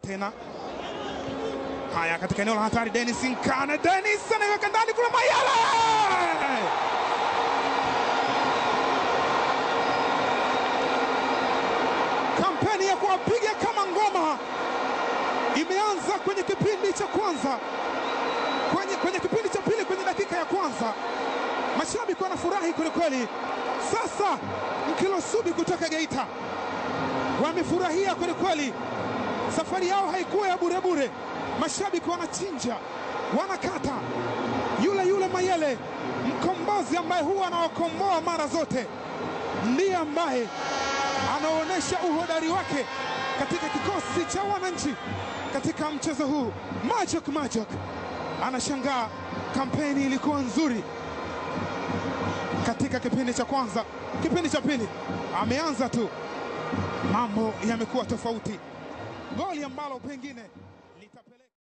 tena. Haya, katika eneo la hatari, Dennis Nkane, Dennis anaiweka ndani, kuna Mayele kampeni ya kuwapiga kama ngoma imeanza kwenye kipindi cha kwanza, kwenye, kwenye kipindi cha pili, kwenye dakika ya kwanza mashabiki wanafurahi kwelikweli. Sasa Mkilosubi kutoka Geita wamefurahia kwelikweli, safari yao haikuwa ya burebure. Mashabiki wanachinja, wanakata. Yule yule Mayele, mkombozi ambaye huwa anawakomboa mara zote, ndiye ambaye anaonyesha uhodari wake katika kikosi cha wananchi katika mchezo huu. Majok Majok anashangaa, kampeni ilikuwa nzuri katika kipindi cha kwanza. Kipindi cha pili ameanza tu, mambo yamekuwa tofauti. Goli ambalo pengine